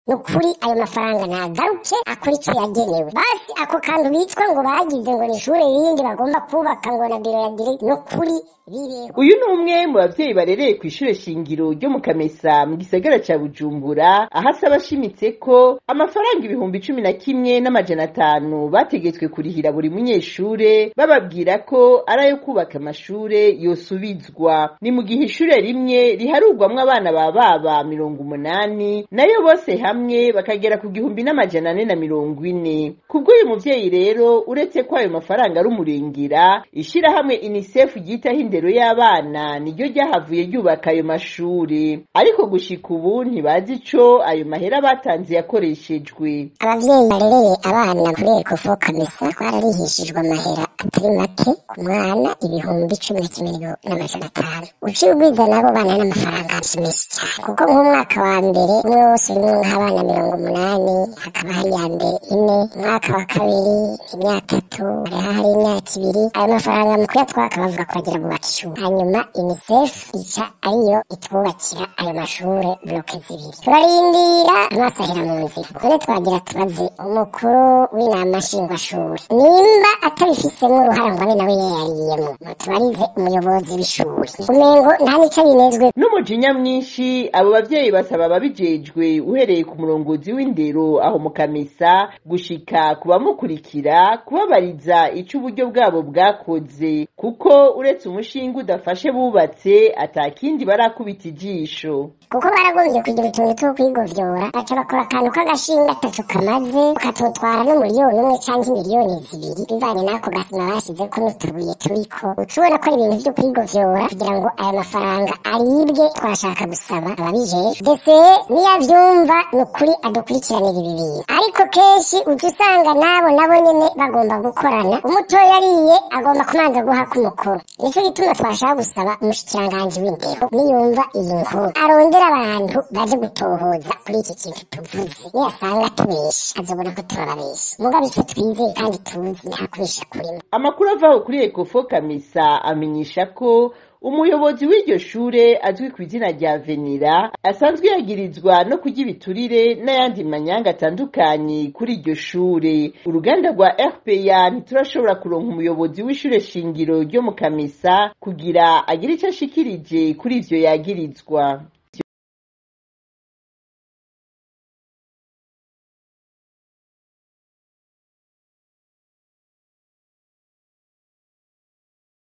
ni ukuri ayo mafaranga nagaruke akora icyo yagenewe basi ako kantu bitwa ngo bagize ngo ni ishure rindi bagomba kubaka ngo na biro ya dire ni ukuri bibeho uyu ni umwe mu bavyeyi barereye kw'ishure shingiro ryo mu kamesa mu gisagara ca bujumbura aho asaba ashimitse ko amafaranga ibihumbi cumi na kimwe n'amajana atanu bategetswe kurihira buri munyeshure bababwira ko ari ayo kubaka amashure yosubizwa ni mu gihe ishure rimwe riharurwamwo abana ba baba mirongo umunani nayo bose hamwe bakagera ku gihumbi n'amajana ane na mirongo ine kubw'uyu muvyeyi rero uretse ko ayo mafaranga ari umurengera ishirahamwe unicef ryitaho indero y'abana niryo ryahavuye ryubaka ayo mashure ariko gushika ubu ntibazi ico ayo mahera batanze yakoreshejwe abavyeyi barereye abana kuri ekofo kamesa twararihishijwe amahera atari make ku mwana ibihumbi cumi na kimwe n'amajana atanu uciye ugwiza n'abo bana n'amafaranga menshi cyane kuko nk'umwaka wa mbere umwe wose urimwo nk'abana mirongo umunani hakaba hari iya mbere ine umwaka wa kabiri imyaka itatu hariho hari imyaka ibiri ayo mafaranga mu kuyatwaka bavuga ko bagira bubaka ishuri hanyuma unicef ica ariyo itwubakira ayo mashure bloke zibiri turarindira amaso ahera mu nzira none twagira tubaze umukuru w'inama nshingwashuri nimba atabifisemo uruhara ngo abe nawe yayariyemo tubarize umuyobozi w'ishuri umengo nta nico binezwe n'umujinya mwinshi abo bavyeyi basaba ababijejwe uhereye ku murongozi w'indero aho mu kamesa gushika ku bamukurikira kubabariza ico uburyo bwabo bwakoze kuko uretse umushinga udafashe bubatse atakindi barakubita ijisho kuko baragombye kugira utuntu two kwigovyora baca bakora akantu k'agashinga atatu kamaze bakatutwara n'umuriyoni umwe canke miliyoni zibiri bivanye n'ako gasima bashizeko n'utubuye turiko uca ubona ko ari ibintu vyo kwigovyora kugira ngo aya mafaranga aribwe twashaka gusaba ababijejwe ndetse niyo avyumva ni ukuri adukurikiranira ibi bintu ariko kenshi uca usanga nabo nabo nyene bagomba gukorana umutoya ariye agomba kumanza guha k'umukuru nico gituma twashaka gusaba umushikiranganji w'indero niyumva iyi nkuru arondera abantu baje gutohoza kuri iki kintu tuvuze niyasanga tubesha azobona ko turababesha mugabo ico twizeye kandi tuzi nta kubesha kurimo amakuru avaho kuri ekofo kamesa amenyesha ko umuyobozi w'iryo shure azwi ku izina rya venira asanzwe yagirizwa no kurya ibiturire n'ayandi manyanga atandukanye kuri iryo shure uruganda rwa rpa ntiturashobora kuronka umuyobozi w'ishure shingiro ryo mu kamesa kugira agire ico ashikirije kuri ivyo yagirizwa